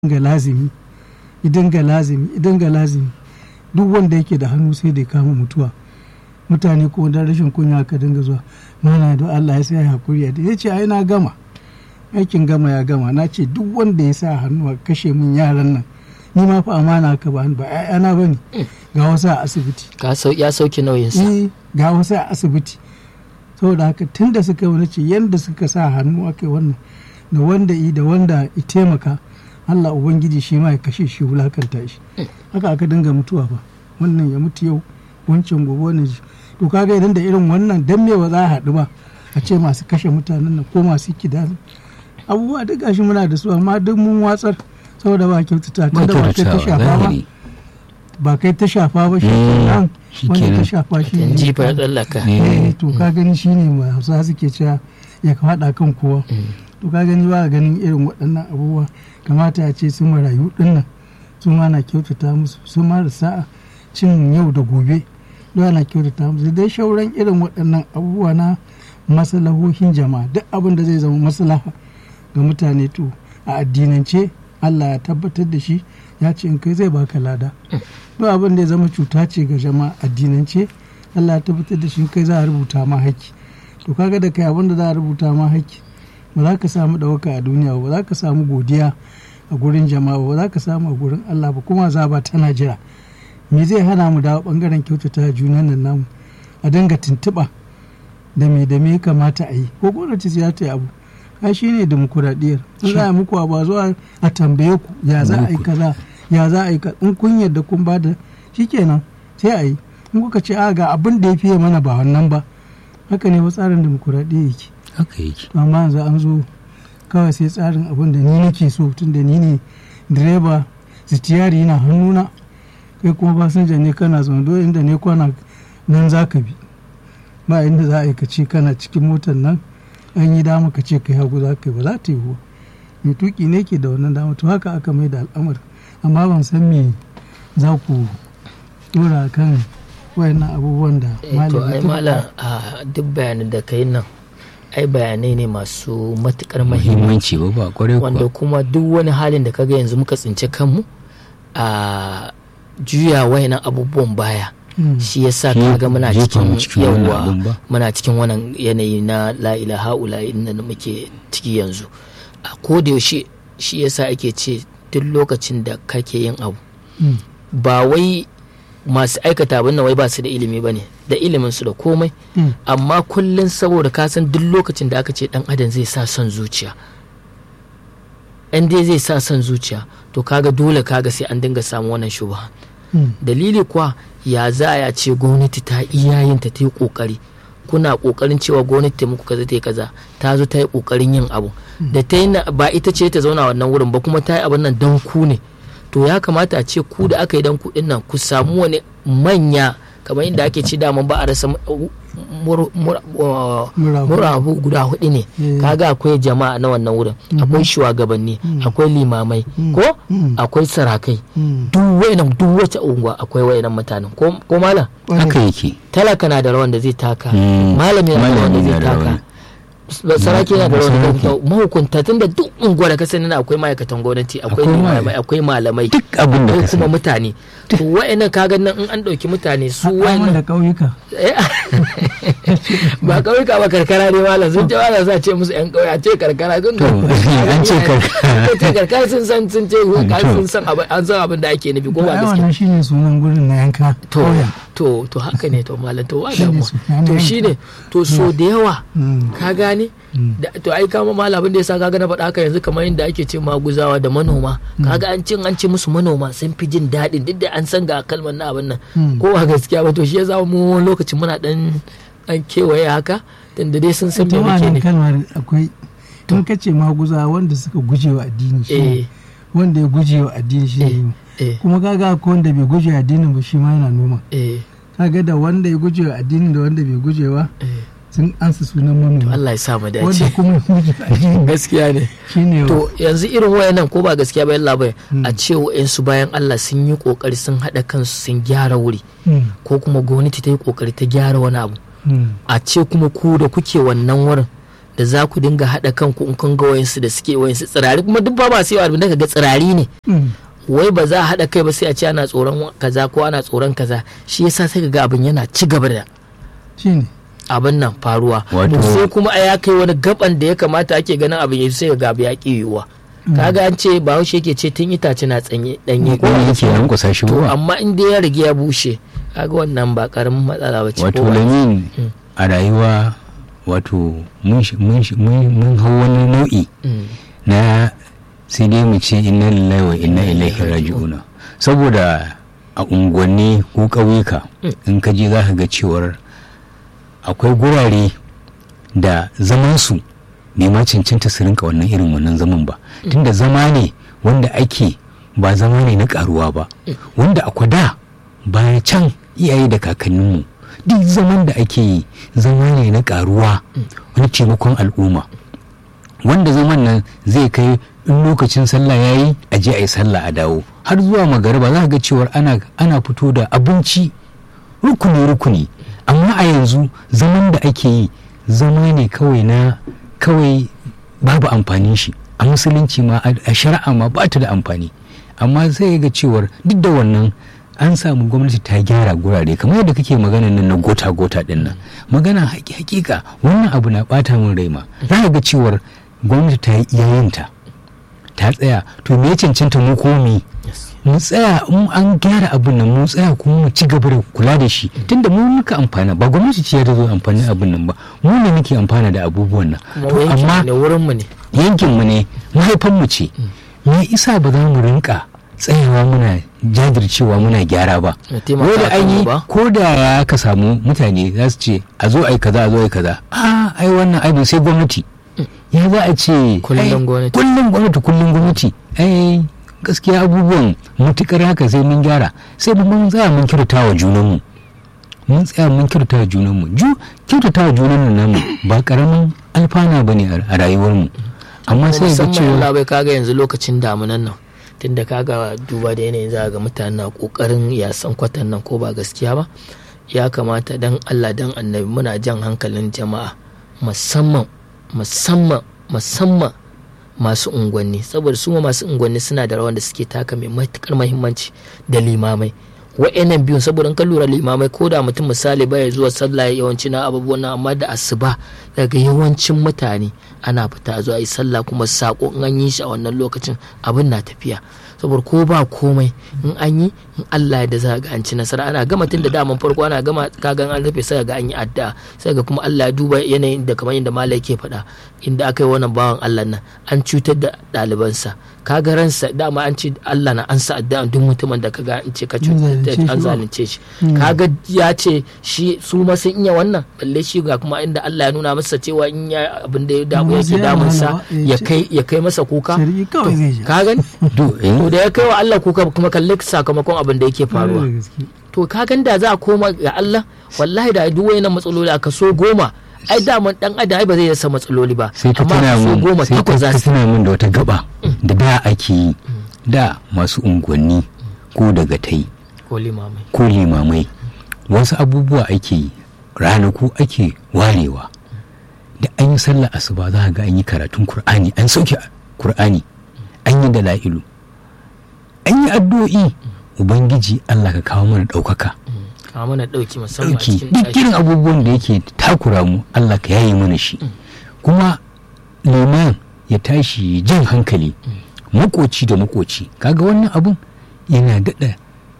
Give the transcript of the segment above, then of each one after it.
dinga lazimi idan ga lazimi idan ga lazimi duk wanda yake da hannu sai da ya kama mutuwa mutane ko da rashin kunya ka dinga zuwa mana da Allah ya sai hakuri da ya ce ai na gama aikin gama ya gama na ce duk wanda ya sa hannu a kashe min yaran nan ni ma fa amana ka ba ba ƴaƴana bane ga wasu a asibiti ya sauke nauyinsa eh ga wasu a asibiti saboda haka tun da suka wani ce yadda suka sa hannu aka wannan da wanda i da wanda i taimaka Allah Ubangiji shi ma ya kashe shi wulakanta shi haka aka dinga mutuwa ba wannan ya mutu yau wancan gobe wannan ji to kaga idan da irin wannan dan me ba za a haɗu ba a ce masu kashe mutanen nan ko masu kida abubuwa duk gashi muna da su amma duk mun watsar saboda ba kyautata tun da ba kai ta shafa ba ba kai ta shafa ba shi nan wanda ta shafa shi ne jifa ya tsallaka eh to ka gani shine ma hausa suke cewa ya faɗa kan kowa to ka gani ba ganin irin waɗannan abubuwa kamata ya ce su marayu dinnan su ma na kyautata musu su ma da sa'a cin yau da gobe don ana kyautata musu dai shauran irin waɗannan abubuwa na masalahohin jama'a duk abin da zai zama maslaha ga mutane to a addinance Allah ya tabbatar da shi ya ce in kai zai baka lada duk abin da ya zama cuta ce ga jama'a addinance Allah ya tabbatar da shi in kai za a rubuta ma haƙƙi to kaga da kai abin da za a rubuta ma haƙƙi ba za ka samu ɗauka a duniya ba za ka samu godiya a gurin jama'a ba za ka samu a gurin Allah ba kuma za ba tana jira me zai hana mu dawo bangaren kyautata junan nan namu a dinga tuntuɓa da me da me kamata a yi ko gwamnati za ta yi abu ai shi ne demokuraɗiyyar in za a muku ba zuwa a tambaye ku ya za a yi kaza ya za a yi kaza in kun yadda kun ba da shikenan sai a yi in kuka ce a ga abin da ya fiye mana ba wannan ba haka ne ba tsarin demokuraɗiyya yake haka yake amma yanzu an zo kawai sai tsarin abin da ni nake so tun da ni ne direba sitiyari yana hannuna kai kuma fasinja ne kana zaune dole inda ne kwana nan za ka bi ba inda za a yi ka ce kana cikin motar nan an yi dama ka ce kai hagu za ka yi ba za ta yi ba mai tuki ne ke da wannan dama to haka aka mai da al'amar amma ban san me za ku dora kan wayannan abubuwan da to ai malam a duk bayanin da kai nan ai bayanai ne masu matukar muhimmanci ba ba kwarai wanda kuma duk wani halin da kaga yanzu muka tsinci kanmu a juya wayannan abubuwan baya shi yasa kaga muna cikin yawa muna cikin wannan yanayi na la ilaha ula inda muke ciki yanzu a koda yaushe shi yasa ake ce duk lokacin da kake yin abu ba wai masu aikata abin nan wai ba su da ilimi ba ne da ilimin su da komai amma kullum saboda ka san duk lokacin da aka ce dan adam zai sa son zuciya in dai zai sa son zuciya to kaga dole kaga sai an dinga samu wannan shubha dalili kuwa ya za a ce gwamnati ta iyayinta ta yi kokari kuna kokarin cewa gwamnati ta muku kaza ta yi kaza ta zo ta yi kokarin yin abu da ta yi ba ita ce ta zauna wannan wurin ba kuma ta yi abin nan don ku ne to ya kamata a ce ku da aka yi dan kuɗin nan ku samu wani manya kamar inda ake ci daman ba a rasa murabu guda hudu ne kaga akwai jama'a na wannan wurin akwai shugabanni akwai limamai ko akwai sarakai duk wayannan duk wace unguwa akwai wayannan mutanen ko malam haka yake talaka na da rawan da zai taka malami na da rawan da zai taka sarki yana da rawan da mahukunta tun da duk unguwa da kasani na akwai ma'aikatan gwamnati akwai malamai akwai malamai duk abin da kuma mutane to wa'annan kaga nan in an dauki mutane su wa'annan da kauyuka ba kauyuka ba karkara ne malam sun ce malam za ce musu yan kauye a ce karkara sun to an ce karkara ce karkara sun san sun ce sun san abin an san abin da ake nufi ko ba gaskiya wannan shine sunan gurin na yanka to to to haka ne to malam to wa damuwa to shine to so da yawa ka gane to ai kama malam abin da yasa kaga na faɗa haka yanzu kamar yadda ake ce maguzawa da manoma kaga an cin an ce musu manoma sun fi jin daɗin duk da an san ga kalmar na abin nan ko ba gaskiya ba to shi yasa mu lokacin muna dan an kewaye haka tunda dai sun san me muke ne kalmar akwai tun kace maguza wanda suka guje wa addini shi wanda ya guje wa addini shi ne kuma kaga ko wanda bai guje wa addinin ba shi ma yana noma kaga da wanda ya guje wa addinin da wanda bai guje wa sun ansa sunan manoma Allah ya sa mu dace wanda kuma gaskiya ne shine to yanzu irin wayannan ko ba gaskiya ba yalla bai a ce su bayan Allah sun yi kokari sun hada kansu sun gyara wuri ko kuma gwamnati ta yi kokari ta gyara wani abu a ce kuma ku da kuke wannan wurin da za ku dinga haɗa kanku in kun ga wayansu da suke wayansu tsirari kuma duk ba masu yawa da ga tsirari ne wai ba za a haɗa kai ba sai a ce ana tsoron kaza ko ana tsoron kaza shi yasa sai ga abin yana ci gaba da shine abin nan faruwa Wato- sai kuma a ya kai wani gaban da ya kamata ake ganin abin ya sai ga abu ya ƙi yiwuwa kaga an ce bahaushe yake ce tun itace na tsanye danye ko wani yake nan kusa shi to ba amma in dai ya rige ya bushe kaga wannan ba karamin matsala ba ce wato ko ba- lamin a rayuwa wato mun shi- mun shi- mun mun hau wani nau'i Mm. na sai dai mu ce inna lillahi wa inna ilaihi raji'una saboda a unguwanni ko ƙauyuka in ka je za ka ga cewar akwai gurare da zamansu bai ma cancanta su rinka wannan irin wannan zaman ba tunda zama ne wanda ake ba zama ne na karuwa ba wanda akwai da baya can iyaye da kakanninmu duk zaman da ake yi zama ne na karuwa wani taimakon al'umma wanda zaman nan zai kai in lokacin sallah ya yi a je a yi sallah a dawo har zuwa magariba za ka ga cewar ana, ana fito da abinci rukuni-rukuni amma a yanzu zaman da ake yi zama ne kawai na kawai babu amfanin shi a musulunci ma a a shari'a ma ba ta da amfani amma sai ga cewar duk da wannan an samu gwamnati ta gyara gurare kamar yadda kake magana nan na gota-gota din nan magana haƙi- hakika wannan abu na bata min rai ma za ka ga cewar gwamnati ta yi iyayenta ta tsaya to me ya cancanta mu komi Yes. mu tsaya in an gyara abin nan mu tsaya kuma mu ci gaba da kula da shi tunda mu muka amfana ba gwamnati ce ta zo amfani abin nan ba mu ne muke amfana da abubuwan nan kuma to yankin amma ne wurin mu ne yankin mu ne mahaifan mu ce me isa ba za mu rinka tsayawa muna jajircewa muna gyara ba Mu taimaka ko da an yi kanmu ba. ko da ya ka samu mutane za su ce a zo ai kaza a zo ai kaza a ai wannan ai sai gwamnati ya za a ce Kullum ai, gwamnati. kullum gwamnati kullum gwamnati ai gaskiya abubuwan mutukar haka sai mun gyara sai mun tsaya mun kyautata wa junanmu mun tsaya mun kyautata wa junanmu ju kyautata wa junanmu namu ba karamin alfana bane a a rayuwarmu amma kuma sai ga musamman cewa Allah bai kaga yanzu lokacin damunan nan tunda kaga duba da yanayin za ga mutane na kokarin yasan kwatan nan ko ba gaskiya ba ya kamata dan Allah dan annabi muna jan hankalin jama'a musamman musamman musamman masu unguwanni saboda su ma masu unguwanni suna da rawan da suke taka mai matukar mahimmanci da limamai wa'annan biyun saboda in ka lura limamai ko da mutum misali baya zuwa sallah yawanci na abubuwan nan amma da asuba daga yawancin mutane ana fita zuwa yi sallah kuma sako in an yi shi a wannan lokacin abin na tafiya saboda ko ba komai in an yi in Allah ya da za ga an ci nasara ana gama tun da daman farko ana gama kagan an rufe sai ga an yi addu'a sai ga kuma Allah ya duba yanayin da kamar yadda malai ke faɗa inda aka yi wannan bawan Allah nan an cutar da ɗalibansa kaga ransa dama an ce Allah na ansa addu'a duk mutumin da kaga an ce ka cutar da an zalunce shi kaga ya ce shi su ma sun iya wannan balle shi ga kuma inda Allah ya nuna masa cewa in ya abin da ya damu yake damunsa ya kai ya kai masa kuka shari'i kawai zai ji ka gani to eh, to da ya kai wa Allah kuka kuma kalli sakamakon abin da yake faruwa da gaske. to ka gan da za a koma ga Allah wallahi da duk wayannan matsaloli a kaso goma ai daman dan adam ai ba zai rasa matsaloli ba sai ka amma tuna kaso mun goma sai ka takwas za ka su tuna mun da wata gaba da da ake yi da masu unguwanni ko daga tai ko limamai ko limamai wasu abubuwa ake yi ranaku ake warewa da an yi sallah asuba za ga an yi karatun kur'ani an sauke kur'ani an yi dala'ilu an yi addu'o'i ubangiji allah ka kawo mana ɗaukaka ka mana dauki musamman a ɗauki cikin duk ɗaki. irin abubuwan da yake takura mu allah ka yaye mana shi kuma liman ya tashi jan hankali makoci da makoci kaga wannan abun yana daɗa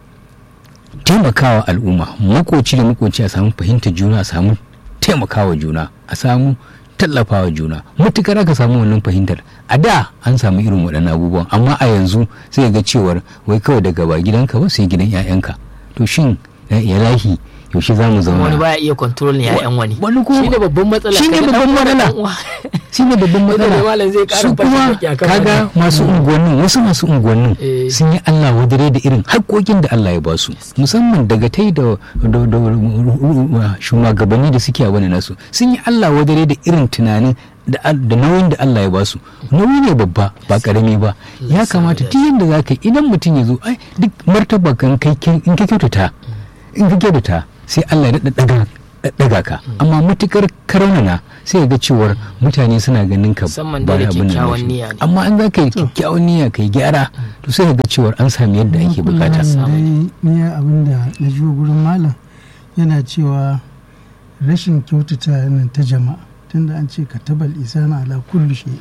taimakawa al'umma makoci da makoci a samu fahimtar juna a samu taimakawa juna a samu tallafawa juna matukar aka samu wannan fahimtar a da an samu irin waɗannan abubuwan amma a yanzu sai ga cewar wai kawai daga ba gidanka ba sai gidan 'ya'yanka to shin ya lahi yaushe za mu wani zauna baya iya kontrol ne ya'yan wani wani kuma- shine babban matsala shine Kaga babban dan uwa da matsala. dan uwa. shi ne babban Wanda dai malam zai matsala ƙara su fashin kuma baki akan kaga wannan. masu unguwannin wasu masu unguwannin Eh. sun yi Allah wadare da irin haƙoƙin da Allah ya ba su musamman daga tai da da- da- shugabanni da suke a wani nasu sun yi Allah wadare da irin tunanin da al- da nauyin da Allah ya ba su nauyi ne babba ba karami ba ya kamata duk yadda za ka yi idan mutum ya zo ai duk martaba kan kai in ka kyautata in ka kyautata sai Allah ya daɗa ɗaga daga ka amma matukar karaunana sai ga cewar mutane suna ganin ka musamman da kyakkyawan niyya ne amma an za ka yi kyakkyawan niyya kai gyara to sai ga cewar an sami yadda ake bukata ni abin da na ji gurin malam yana cewa rashin kyautata nan ta jama'a tunda an ce ka tabal isana ala kulli shay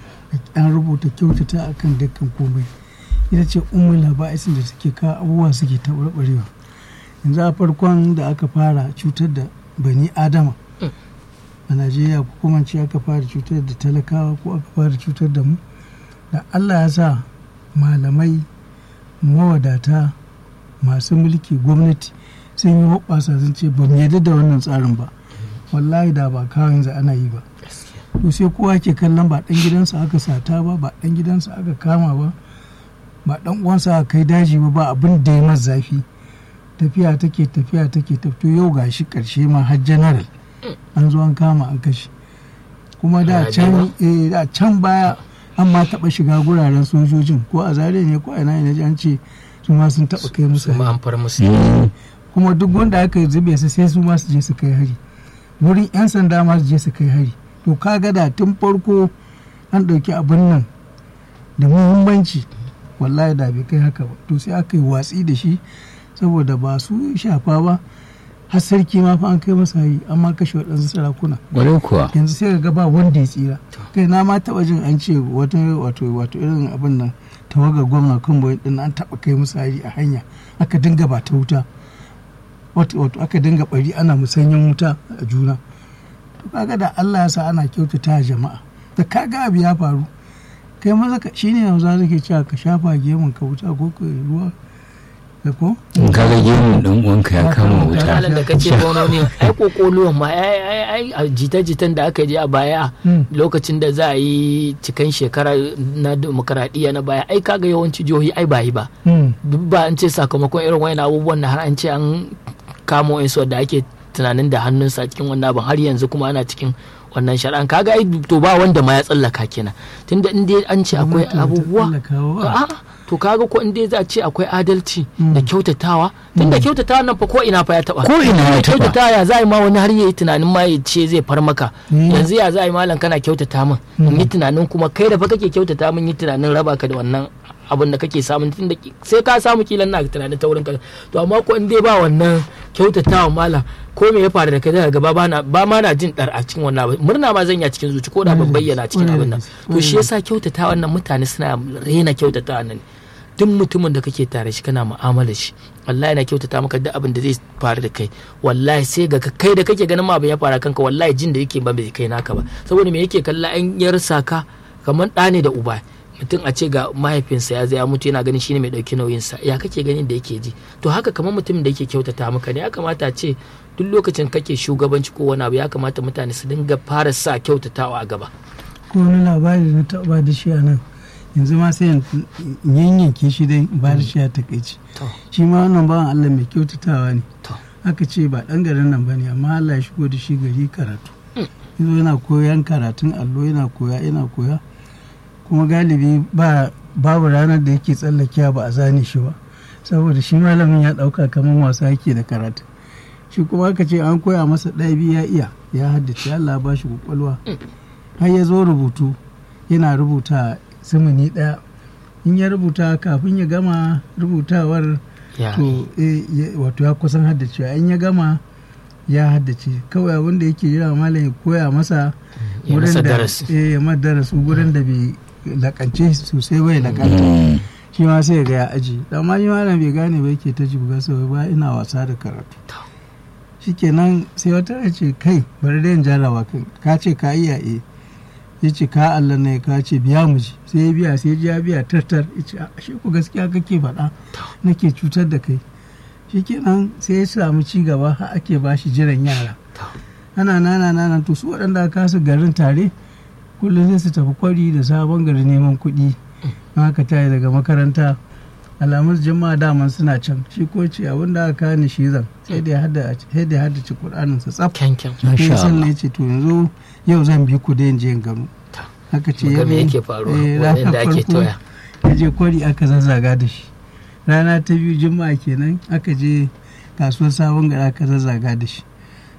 an rubuta kyautata akan dukkan komai ita ce umul laba'isin da take kawo abubuwa suke taɓarɓarewa yanzu a farkon da aka fara cutar da bani adama a najeriya ko kuma ce aka fara cutar da talakawa ko aka fara cutar da mu da allah ya sa malamai mawadata masu mulki gwamnati sun yi hoɓasa sun ce ba mu yadda da wannan tsarin ba wallahi da ba kawo yanzu ana yi ba to sai kowa ke kallon ba ɗan gidansa aka sata ba ba ɗan gidansa aka kama ba ba ɗan uwansa aka kai daji ba ba abin da ya masa zafi tafiya take tafiya take tafiya yau gashi karshe ma har general an zo an kama an kashe kuma da can da can baya an ma taba shiga guraren sojojin ko a zare ne ko a ina ne an ce su ma sun taba kai musu ma an far musu kuma duk wanda aka zube su sai su ma su je su kai hari wurin yan sanda ma su je su kai hari to kaga da tun farko an ɗauki abin nan da muhimmanci wallahi da bai kai haka ba to sai aka yi watsi da shi saboda ba su shafa ba har sarki ma fa an kai masa yi amma kashe waɗansu sarakuna Ƙwarai kuwa yanzu sai ga ba wanda ya tsira kai na ma taɓa jin an ce wata wato wato irin abin nan tawagar gwamna kan din an taɓa kai musu hari a hanya aka dinga ba ta wuta wato aka dinga bari ana musanyen wuta a juna to kaga da Allah ya sa ana kyautata jama'a da kaga abu ya faru kai maza ka shine yanzu zake cewa ka shafa gemun ka wuta ko ka ruwa da ko in ka ga gemun dan uwanka ya kama wuta misalin da kace gwamnoni ai kokoluwan ma ai ai ai a jita-jitan da aka je a baya lokacin da za a yi cikan shekara na demokaradiyya na baya ai kaga yawanci jihohi ai ba yi ba duk ba an ce sakamakon irin wayan abubuwan da har an ce an kamo insu da ake tunanin da hannunsa cikin wannan abin har yanzu kuma ana cikin wannan shari'an kaga ai to ba wanda ma ya tsallaka kenan tunda in dai an ce akwai abubuwa a'a to kaga ko in dai za a ce akwai adalci da kyautatawa tunda kyautatawa nan fa ko ina fa ya taba ko ina ya taba kyautatawa ya za a yi ma wani har yayi tunanin ma ya ce zai far maka yanzu ya za a yi malam kana kyautata min in yi tunanin kuma kai da fa kake kyautata min yi tunanin raba ka da wannan abin da kake samun tunda sai ka samu kilan na tunanin ta wurin ka to amma ko in dai ba wannan kyautatawa malam ko me ya faru da kai daga gaba ba ba ma na jin dar a cikin wannan abin murna ma zan yi a cikin zuci ko da ban bayyana cikin abin nan to shi yasa kyautatawa wannan mutane suna rena kyautatawa nan duk mutumin da kake tare shi kana mu'amala shi wallahi na kyautata maka duk abin da zai faru da kai wallahi sai ga kai da kake ganin ma abin ya faru kanka wallahi jin da yake ba bai kai naka ba saboda me yake kalla an yarsa ka kamar ɗa ne da uba mutum a ce ga mahaifinsa ya zai mutu yana ganin shine mai ɗauki nauyinsa ya kake ganin da yake ji to haka kamar mutumin da yake kyautata maka ne ya kamata a ce duk lokacin kake shugabanci ko wani abu ya kamata mutane su dinga fara sa kyautatawa a gaba ko wani labari na taɓa da shi a nan yanzu ma sai yanyanke shi dai ba da shi a takaici shi ma wannan bawan Allah mai kyautatawa ne aka ce ba ɗan garin nan ba ne amma Allah ya shigo da shi gari karatu yanzu yana koyan karatun allo yana koya yana koya kuma galibi ba babu ranar da yake tsallakewa ba a zane shi ba saboda shi malamin ya ɗauka kamar wasa yake da karatu shi kuma aka ce an koya masa ɗaya biyu ya iya ya haddace Allah ba shi kwakwalwa har ya zo rubutu yana rubuta simini ɗaya in ya rubuta kafin ya gama rubutawar to wato ya kusan haddacewa in ya gama ya haddace kawai abin da yake jira malam ya koya masa wurin da ya madarasu gurin da bai lakance sosai bai lakanta shi ma sai ga ya aji amma shi malam bai gane ba yake ta jibga sau ba ina wasa da karatu shikenan sai wata ce kai bari da yin jarawa kai ka ce ka iya eh ya ce ka Allah ne ka ce biya mu ji sai ya biya sai ya biya tartar ya ce ashe ku gaskiya kake faɗa nake cutar da kai shikenan sai ya samu ci gaba har ake ba shi jiran yara ana nana nana to su waɗanda aka kasu garin tare kullum sai su tafi kwari da sabon gari neman kuɗi haka tayi daga makaranta alamun jama'a daman suna can shi ko ce abin da aka ni shi zan sai da ya haddace Kur'anin sa tsaf sai san ne ce to yanzu yau zan bi ku da yin je gano haka ce ya yake faruwa da ake toya ya je kwari aka zazzaga da shi rana ta biyu juma'a kenan aka je kasuwar sabon gari aka zazzaga da shi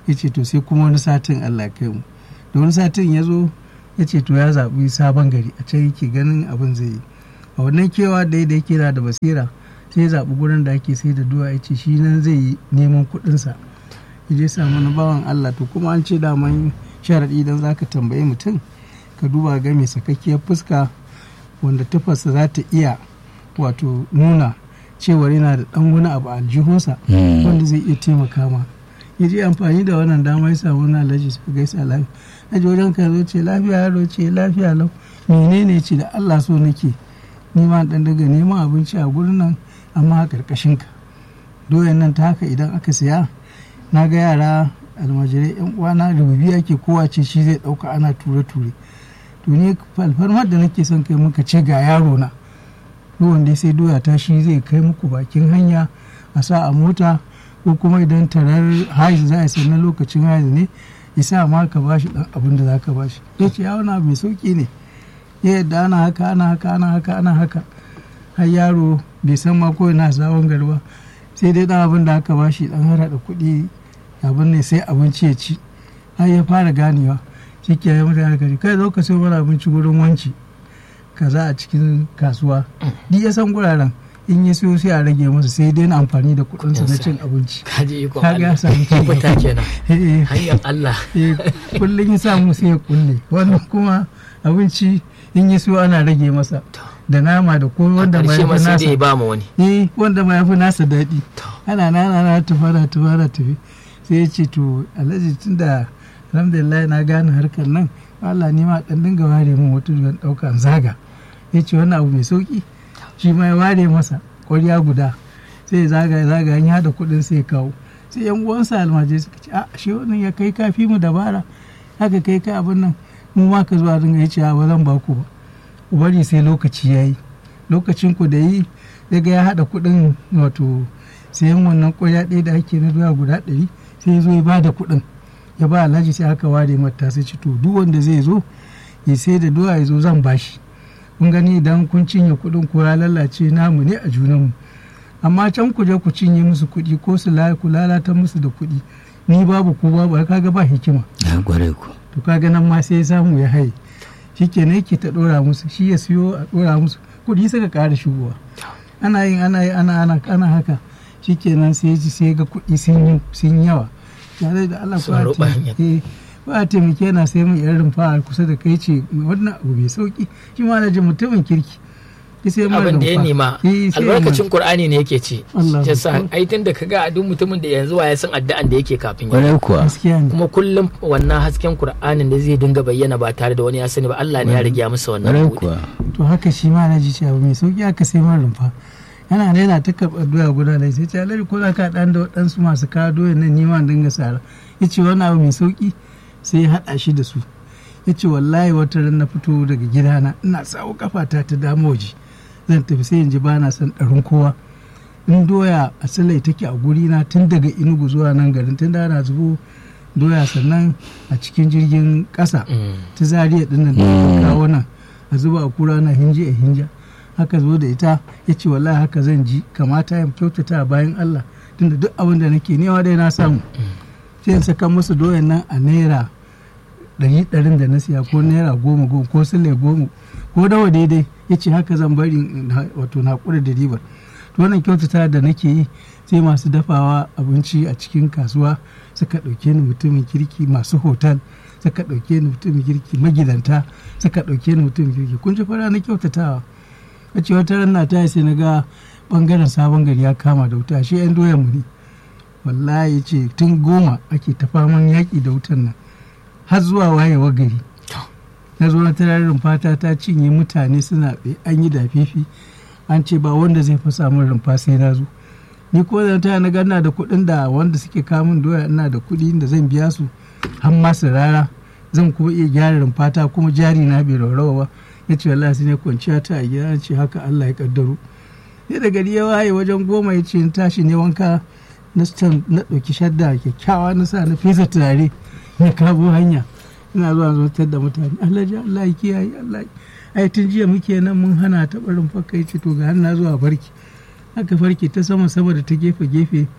ya ce to sai kuma wani satin allah kai mu da wani satin ya zo ya ce to ya zaɓi sabon gari a can yake ganin abin zai yi a wannan kewa da da yake da basira sai ya zaɓi gurin da ake sai da duwa ya ce shi nan zai yi neman kuɗinsa ya je samu na bawan allah to kuma an ce daman sharaɗi idan za ka tambayi mutum ka duba ga mai sakakkiyar fuska wanda tafarsa za ta iya wato nuna cewar yana da ɗan wani abu a aljihunsa wanda zai iya taimaka ma ya je amfani da wannan dama ya samu na alhaji suka gaisa lafiya na ji wajen ka zo ce lafiya yaro ce lafiya lau menene ce da allah so nake nima dan daga neman abinci a gurin nan amma a karkashin ka doyan nan ta haka idan aka siya na ga yara almajirai yan uwana rububi ake kowa ce shi zai dauka ana ture ture to ne falfarmar da nake son kai muka ce ga yaro na wanda sai doya ta shi zai kai muku bakin hanya a sa a mota ko kuma idan tarar haizu za a sai na lokacin haizu ne ya sa ma ka bashi dan abin da za ka bashi ya ce ya wani abu mai sauki ne ya yadda ana haka ana haka ana haka ana haka har yaro bai san ma ko yana sabon garba sai dai dan abin da aka bashi dan hara da kuɗi abin ne sai abinci ya ci har ya fara ganewa shi ke ya mutane kari kai zo ka sayo mana abinci gurin wanci kaza a cikin kasuwa duk ya san guraren in ya siyo sai a rage masa sai dai na amfani da kuɗinsa na cin abinci kaji ikon Kaga ya Allah samu ci gaba. fita kenan Eh, hanyar Allah eh, kullum ya samu sai ya kulle wannan kuma abinci in ya siyo ana rage masa da nama da komai wanda ma karshe ya ma fi sai nasa dai ba mu wani eh wanda ma ya fi nasa daɗi To. ana nana na tafa na tafa na tafi sai ya ce to alhaji tunda alhamdulillah na gane harkar nan Allah ni ma dan dinga ware min wata don ɗauka in zaga ya ce wannan abu mai sauki shi ma ya ware masa ƙwarya guda sai ya zaga ya zaga ya haɗa kuɗin sai ya kawo sai yan uwansa almajiri suka ce a shi wannan ya kai kafi mu dabara haka kai ka abin nan mu ma ka zuwa dinga ya ce a ba zan ba ku ba ku bari sai lokaci ya yi lokacin ku da yi daga ya haɗa kuɗin wato sayan wannan ƙwarya ɗaya da ake na doya guda ɗari sai ya zo ya bada kuɗin ya ba alhaji sai aka ware mata sai ci to duk wanda zai zo ya sai da doya ya zo zan bashi kun gani idan kun cinye kuɗin ko ya lalace namu ne a junanmu amma can ku je ku cinye musu kuɗi ko su la- ku lalata musu da kuɗi ni babu ko babu kaga ba hikima ya gware ku to kaga nan ma sai ya samu ya haye shi kenan yake ta ɗora musu shi ya siyo a ɗora musu kuɗi suka ƙara shigowa ana yin ana yi ana ana ana haka shi kenan sai ya ji sai ga kuɗi sun yi sun yawa tare da Allah Sun ko ruɓa hanyar. ba a taimake na sai mun irin rumfa a kusa da kai ce wannan abu mai sauki shi ma na ji mutumin kirki ya sai mun abin da ya rumfa. nema Eh, sai mun- albarkacin Qur'ani ne yake ce Allah yasa Akbar. ai tun da kaga a duk mutumin da yanzu wa ya san addu'an da yake kafin ya gware kuwa gaskiya ne kuma kullum wannan hasken Qur'anin da zai dinga bayyana ba tare da wani ya sani ba Allah ne ya rage masa wannan gware buɗe kuwa to haka shi ma na ji cewa mai sauki aka sai man rumfa yana da yana ta karɓar doya guda da sai ce alhaji ko za ka ɗan da waɗansu masu kawo doya nan ni ma in dinga sara ya ce wani abu mai sauki sai ya haɗa shi da su ya ce wallahi wata ran na fito daga gidana ina sawo kafata ta dama waje zan tafi sai in ji ba na son ɗarin kowa in doya a silai take a guri na tun daga inugu zuwa nan garin tun da ana zubo doya sannan a cikin jirgin ƙasa Mm. ta zariya dinnan da aka kawo nan a zuba a kura na hinji a hinja haka zo da ita ya ce wallahi haka zan ji kamata ya kyautata a bayan Allah tunda duk abin da nake nema dai na samu sai in saka musu doyan nan a naira ɗari ɗarin da na siya ko naira goma goma ko sule goma ko dawa daidai ya ce haka zan bari in ha- wato na haƙura da ribar to wannan kyautata da nake yi sai masu dafawa abinci a cikin kasuwa suka ɗauke ni mutumin kirki masu hotel suka ɗauke ni mutumin kirki magidanta suka ɗauke ni mutumin kirki kun ji fara na kyautatawa a ce wata ran na ta sai na ga bangaren sabon gari ya kama da wuta shi yan doyan mu ne wallahi ya ce tun goma ake ta faman yaƙi da wutan nan har zuwa wayewar gari na zo na tararin fata ta cinye mutane suna tsaye an yi dafifi an ce ba wanda zai fasa min rumfa sai na zo ni ko da ta na gana da kuɗin da wanda suke kamun doya ina da kuɗi da zan biya su har ma su rara zan kuma iya gyara rumfata kuma jari na bai raurawa ba ya ce wallahi sai ne kwanciya ta a gida ce haka Allah ya kaddaro sai da gari ya waye wajen goma ya ce in tashi ne wanka na stan na ɗauki shadda kyakkyawa na sa na fesa turare na kabo hanya ina zuwa zuwa da mutane Allah ji Allah ya kiyaye Allah ai tun jiya muke nan mun hana ta barin fakka ya ce to ga har na zuwa farki haka farki ta sama sama da ta gefe gefe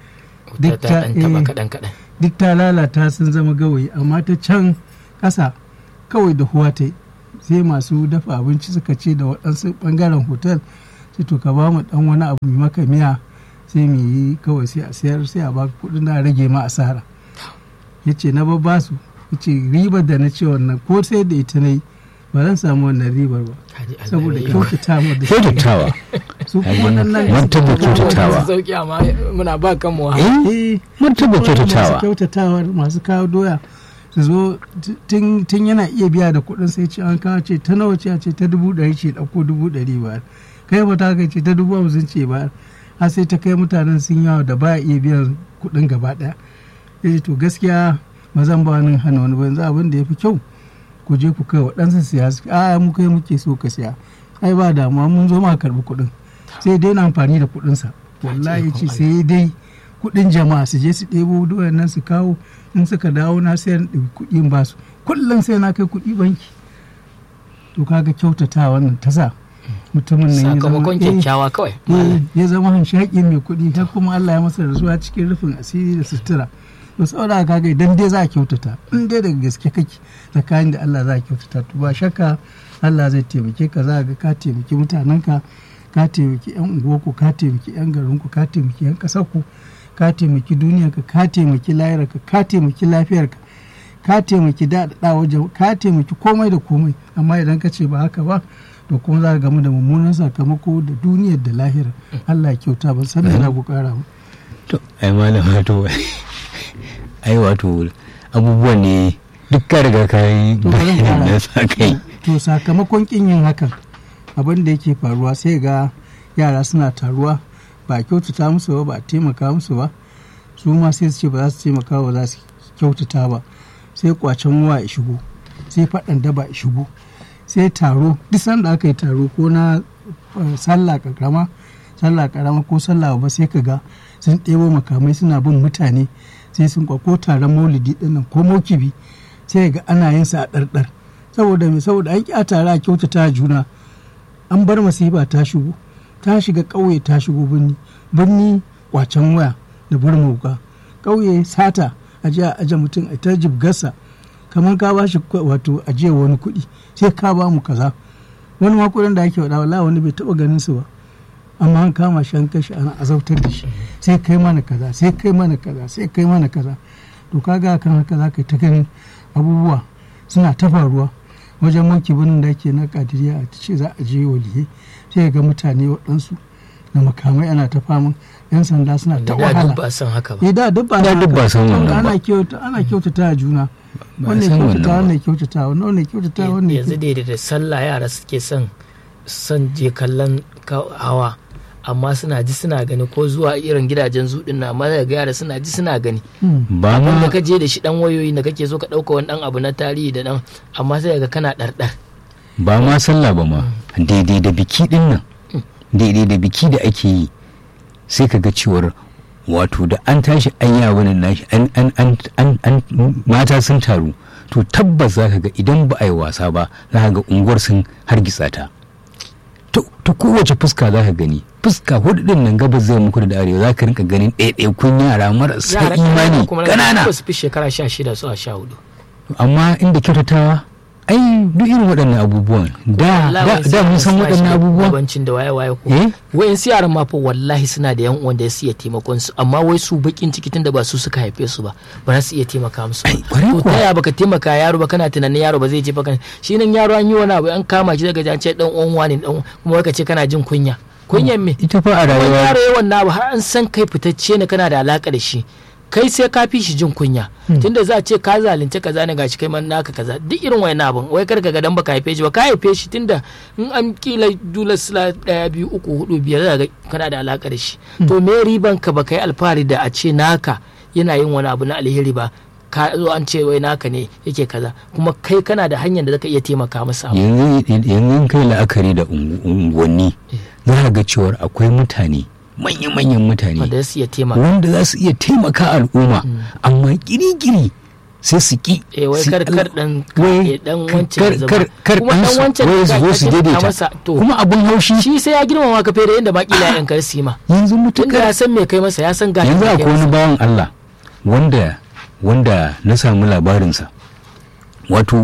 duk ta duk ta lalata sun zama gawayi amma ta can ƙasa kawai da huwa ta sai masu dafa abinci suka ce da waɗansu ɓangaren hotel sai to ka ba mu ɗan wani abu mai maka miya sai mu yi kawai sai a sayar sai a baka kuɗin da rage ma asara ya ce na babba su ya ce ribar da na ce wannan ko sai da ita na yi ba zan samu wannan ribar ba saboda kyautata ma da kyautatawa su kuma nan nan martaba kyautatawa sauki amma muna ba kan mu eh martaba kyautatawa masu kyautatawar masu kawo doya su zo tun yana iya biya da kuɗin sai ce an kawo ce ta nawa ce a ce ta dubu ɗari ce ɗauko dubu ɗari ba kai ba ta kai ce ta dubu hamsin ce ba har sai ta kai mutanen sun yawa da ba iya biyan kuɗin gaba ɗaya ya ce to gaskiya ba zan ba wani hana wani ba yanzu abin da ya fi kyau ku je ku kai waɗansu siya su a mu kai muke so ka siya ai ba damuwa mun zo ma karɓi kuɗin sai dai na amfani da kuɗinsa wallahi ce sai dai kuɗin jama'a su je su ɗebo doyan nan su kawo in suka dawo na sai ɗauki kuɗin ba su kullum sai na kai kuɗi banki to kaga kyautata wannan ta sa mutumin nan sakamakon kyakkyawa kawai ya zama hanshaƙi mai kuɗi har kuma Allah ya masa rasuwa cikin rufin asiri da sutura to saboda kaga idan dai za a kyautata in dai daga gaske kake tsakanin da Allah za a kyautata to ba shakka Allah zai taimake ka za ga ka taimaki mutanenka ka taimaki yan unguwarku ka taimaki yan garinku ka taimaki yan ƙasarku ka taimaki duniyarka ka taimaki layarka ka taimaki lafiyarka ka taimaki daɗaɗa wajen ka taimaki komai da komai amma idan ka ce ba haka ba to kuma za ka gamu da mummunan sakamako da duniyar da lahira Allah ya kyauta ba san da za ku kara ba to ai malam wato ai wato abubuwan ne duk ka riga ka yi da sa kai to sakamakon kin yin hakan abin da yake faruwa sai ga yara suna taruwa ba a kyautata musu ba ba a taimaka musu ba su ma sai su ce ba za su taimaka ba za su kyautata ba sai kwacen wa ya shigo sai faɗan daba ya shigo sai taro duk sanda aka yi taro ko na sallah karama sallah karama ko sallah ba sai ka ga sun ɗebo makamai suna bin mutane sai sun ko taron maulidi ɗinnan ko mokibi sai ga ana yin sa a ɗarɗar saboda me saboda an ƙi a tare a kyautata juna an bar masifa ta shigo ta shiga ƙauye ta shigo birni birni kwacen waya da burmuka ƙauye sata a ji a aje mutum a ta jibgarsa kamar ka ba shi wato ajiye wani kuɗi sai ka ba mu kaza wani ma kuɗin da ake faɗa wallahi wani bai taɓa ganin su ba amma an kama shi an kashe ana azautar da shi sai kai mana kaza sai kai mana kaza sai kai mana kaza to kaga kan haka za ka ta ganin abubuwa suna ta faruwa wajen manki birnin da ake na kadiriya a ce za a je waliyai sai ga mutane waɗansu da makamai ana ta faman yan sanda suna ta wahala ba san haka ba da duk ba san wannan ba ana kyauta ana kyautata a juna wannan kyautata wannan kyautata wannan kyautata wannan yanzu da da sallah yara suke son son je kallon hawa amma suna ji suna gani ko zuwa irin gidajen zuɗin na amma daga yara suna ji suna gani ba ma da ka je da shi dan wayoyi da kake so ka ɗauka wani dan abu na tarihi da dan amma sai ga kana ɗarɗar ba ma sallah ba ma daidai da biki din nan daidai da biki da ake yi sai ka ga cewar wato da an tashi an yi wani nashi an an an an mata sun taru to tabbas za ka ga idan ba a yi wasa ba za ka ga unguwar sun hargitsa ta ta kowace fuska za ka gani fuska hudu din nan gabas zai muku da arewa za ka rinka ganin ɗaya kun yara marasa imani ƙanana ba su fi shekara sha shida su a sha hudu amma inda kyautatawa ai duk irin waɗannan abubuwan da da mun san waɗannan abubuwan bancin da waye waye ko eh wayan su yaran ma fa wallahi suna da yan uwan da su iya taimakon su amma wai su bakin ciki tunda ba su suka haife su ba ba za su iya taimaka musu Ai, ba kwarai to kuwa. ta ya baka taimaka yaro ba kana tunanin yaro ba zai je baka shi nan yaro an yi wani abu an kama shi daga jance dan uwan wani dan uwan- kuma wai ka ce kana jin kunya kunyan me ita fa a wani rayuwa yaro yawan na abu har an san kai fitacce ne kana da alaka da shi kai sai ka fi shi jin kunya tunda za a ce ka zalunce kaza ne gashi kai man naka kaza duk irin wayan abun wai kar ka ga dan baka haife shi ba ka haife shi tunda in an kila dula sila daya biyu uku hudu biyar za ga kana da alaka da shi to me riban ka ba kai alfahari da a ce naka yana yin wani abu na alheri ba ka zo an ce wai naka ne yake kaza kuma kai kana da hanyar da zaka iya taimaka masa yanzu yanzu in kai la'akari da ungu- unguwanni za ka ga cewar akwai mutane manya-manyan mutane wanda su iya taimaka wanda za su iya taimaka al'umma amma kirikiri sai su ki eh wai su kar Allah- kar dan wai dan kar- wancan ya zama. kar kar kuma dan ɗansu wancan wai da su ka- zo ka su taimaka daidaita masa, to kuma abun haushi shi sai ya girmama ka fere yadda makila yan kar su yi ma yanzu tunda mutukar ya san me kai masa ya san gashi yanzu me kai akwai wani masa. bawan Allah wanda wanda na samu labarinsa wato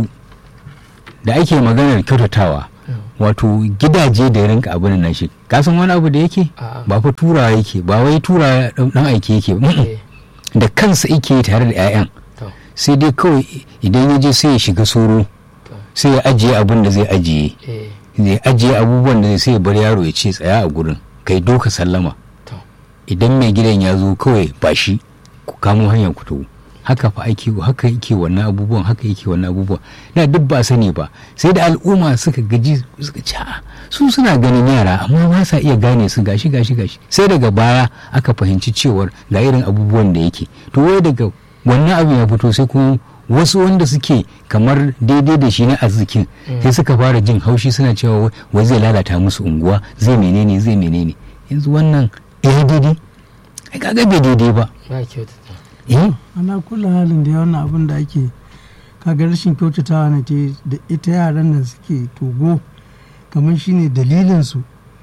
da ake maganar kyautatawa wato gidaje da ya rinka abin nan shi kasan wani abu da yake A'a. ba fa turawa yake ba wai turawa dan aiki yake ba Mm-mm. Eh, da kansa yake tare da 'ya'yan to, sai dai kawai idan ya je sai ya shiga soro to, sai ya ajiye abin da zai ajiye eh, ya ajiye abubuwan da zai sai ya bar yaro ya ce tsaya a gurin kai doka sallama to. idan mai gidan ya zo kawai ba shi ku kamo hanyar ku tawo haka fa ake haka yake wannan abubuwan haka yake wannan abubuwan da duk ba sani ba sai da al'umma suka gaji suka ci "A'a, su suna ganin yara amma ba sa iya gane su gashi gashi gashi sai daga baya aka fahimci cewar ga irin abubuwan da yake to wai daga wannan abin ya fito sai kuma wasu wanda suke kamar daidai da shi na arzikin sai suka fara jin haushi suna cewa wai- wai zai lalata musu unguwa zai menene zai menene yanzu wannan ya daidai ai kaga bai daidai ba ba kyautata eh ana kula halin da wannan abin da ake kaga rashin kyautatawa na te da ita yaran nan suke togo kamar shine dalilin su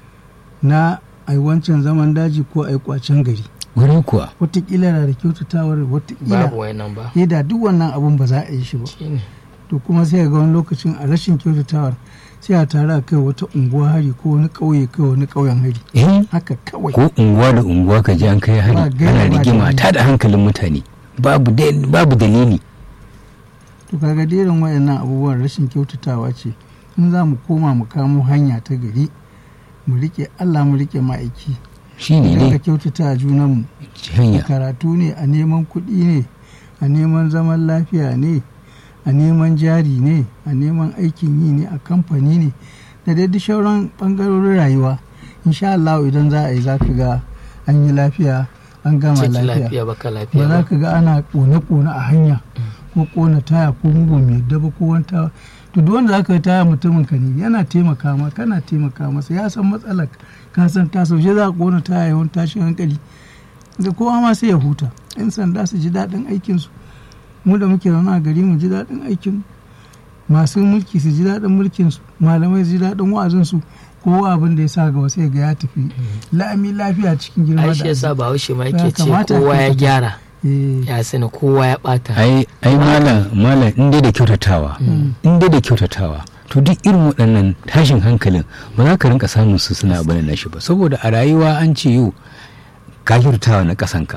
na ai wancan zaman daji ko ai kwacen gari wurin kuwa watakila na da kyautatawar watakila babu wayannan ba ya da duk wannan abin ba za a yi shi ba shine to kuma sai ga wani lokacin a rashin kyautatawar sai a tare a kai wata unguwa hari ko wani ƙauye kai wani ƙauyen hari eh haka kawai ko unguwa da unguwa ka ji an kai hari Ba gaira ana ba rigima dalili. ta da hankalin mutane babu dai- babu dalili to kaga irin wayannan abubuwan rashin kyautatawa ce in za mu koma mu kamo hanya ta gari mu rike Allah mu rike ma'aiki shine idan ka ne kyautata a junanmu a hanya karatu ne a neman kuɗi ne a neman zaman lafiya ne a neman jari ne a neman aikin yi ne a kamfani ne da dai duk sauran ɓangarorin rayuwa insha Allah idan za a yi za ka ga an yi lafiya an gama ciki lafiya lafiya baka ba lafiya za ba ka ga ana kone-kone a hanya ko kona taya ko mugun mai daba ko wanta to duk wanda zaka yi taya mutumin ka ne yana taimaka ma kana taimaka masa ya san matsalar ka san ta saushe za ka kona taya yawan tashin hankali da kowa ma sai ya huta yan sanda su ji daɗin aikinsu mu da muke zaune a gari mu ji daɗin aikin masu mulki su ji daɗin mulkinsu malamai su ji daɗin wa'azinsu kowa abin da ya sa gaba sai ga ya tafi la'ami lafiya cikin girma ai shi da yasa ba haushe ma Ya yake ce kamata kowa ka ya tafi. gyara Eh, ya sani kowa ya bata ai ai malam malam in dai da kyautatawa in dai da kyautatawa to duk irin waɗannan tashin hankalin ba za ka rinka samun su suna abin na shi ba saboda a rayuwa an ce yau ka kyautatawa na ƙasanka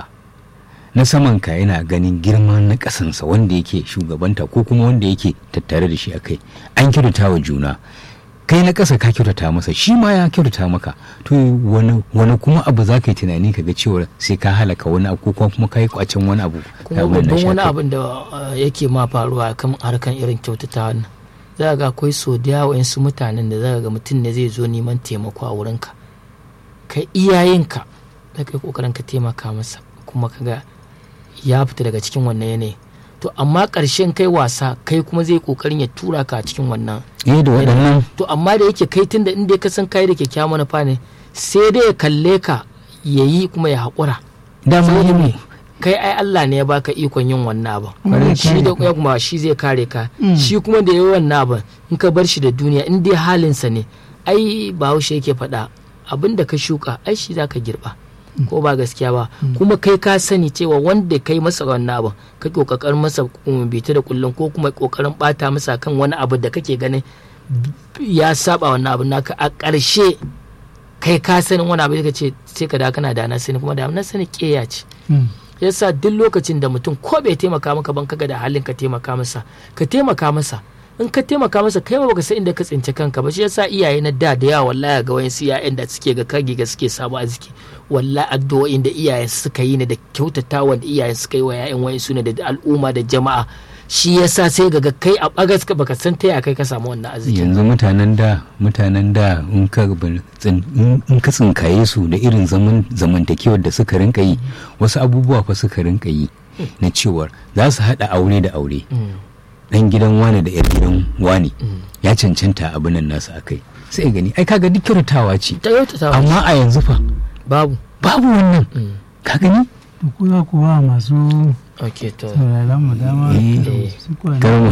na samanka yana ganin girman na ƙasansa wanda yake shugabanta ko kuma wanda yake tattare da shi a kai an kyautatawa juna kai na ƙasa ka kyautata masa shi ma ya kyautata maka to wani wani kuma abu za ka yi tunani ka ga cewa sai ka halaka wani abu ko kuma ka yi kwacen wani abu kuma abin na babban shi wani a kai. abin da uh, yake ma faruwa kan harkan irin kyautata wannan za ga akwai so da yawa su mutanen da za ga mutum ne zai zo neman taimako a wurinka kai iyayenka da kai kokarin ka taimaka masa kuma kaga ya fita daga cikin wannan yanayi to amma ƙarshen kai wasa kai kuma zai kokarin ya tura ka a cikin wannan eh da waɗannan to amma da yake kai tun da inda ka san kai da kyakkyawan manufa ne sai dai ya kalle ka ya yi kuma ya haƙura dama saboda yi me ne kai ai Allah ne ya baka ikon yin wannan abin Kuma zai shi kare da ka. ya kuma shi zai kare ka Mm. shi kuma da yayi wannan abin in ka bar shi da duniya in dai halinsa ne ai bahaushe yake faɗa abin da ka shuka ai shi zaka girba ko ba gaskiya ba kuma kai ka sani cewa wanda kai masa wannan abin ka kokarin masa um, bita da kullum ko kuma kokarin bata masa kan wani abu da kake ganin ya saba wannan abin naka a ƙarshe kai ka sanin wani abu da ce sai ka da kana da na sani kuma da na sani ƙeya ce mm. yasa duk lokacin da mutum ko bai taimaka maka ban kaga da halin ka taimaka masa ka taimaka masa in ka taimaka masa kai ma baka san inda ka tsinci kanka ba shi yasa iyaye na da da yawa wallahi ga wayansu iyayen da suke ga kage ga suke samu arziki wallahi addu'o'in da iyayen suka yi ne da kyautatawa da iyayen suka yi wa yayan wayansu ne da al'umma da jama'a shi yasa sai ga kai a bagas ka baka san ta ya kai ka samu wannan arziki yanzu mutanen da mutanen da in ka bar- tsin- in in ka tsinkaye su da irin zaman zamantakewar da suka rinka yi wasu abubuwa fa suka rinka yi na cewar za su haɗa aure da aure dan gidan wane da yar gidan wane ya cancanta abin nan nasu akai sai gani ai kaga duk kyautatawa ce ta kyautatawa amma a yanzu fa babu babu wannan ka gani to ku za ku ba masu ok to sauraron mu dama Eh. su kwana karmu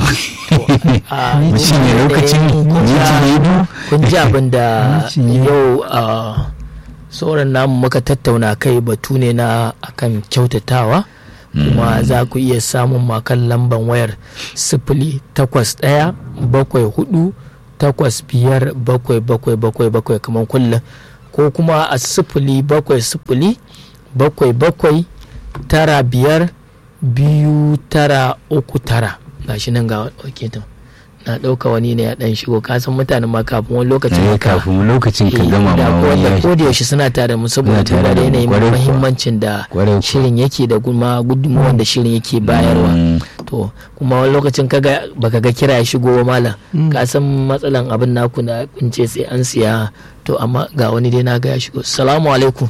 a mu cinye lokacin minti biyu kun ji abin da Minti ne. yau a sauran namu muka tattauna kai batu ne na akan kyautatawa kuma za ku iya samun makan lamban wayar sifili takwas ɗaya bakwai hudu takwas biyar bakwai bakwai bakwai bakwai kamar kullum ko kuma a sifili bakwai sifili bakwai bakwai tara biyar biyu tara uku tara gashi nan ga ɗauke ta na ɗauka wani ne ya ɗan shigo kasan mutanen ma kafin wani lokacin Eh, haka kafin lokacin ka eh, gama da ma ko wani da ya ko da yaushe suna tare mu saboda Suna tare duba da da mu, yanayin kwarai kuwa. muhimmancin da Kwarai kuwa. shirin yake da kuma gudunmuwan da shirin yake bayarwa Mm. to kuma wani lokacin kaga baka ga kira ya shigo ba malam Mm. ka san matsalan abin naku na kunce sai an siya to amma ga wani dai na ga ya shigo salamu alaikum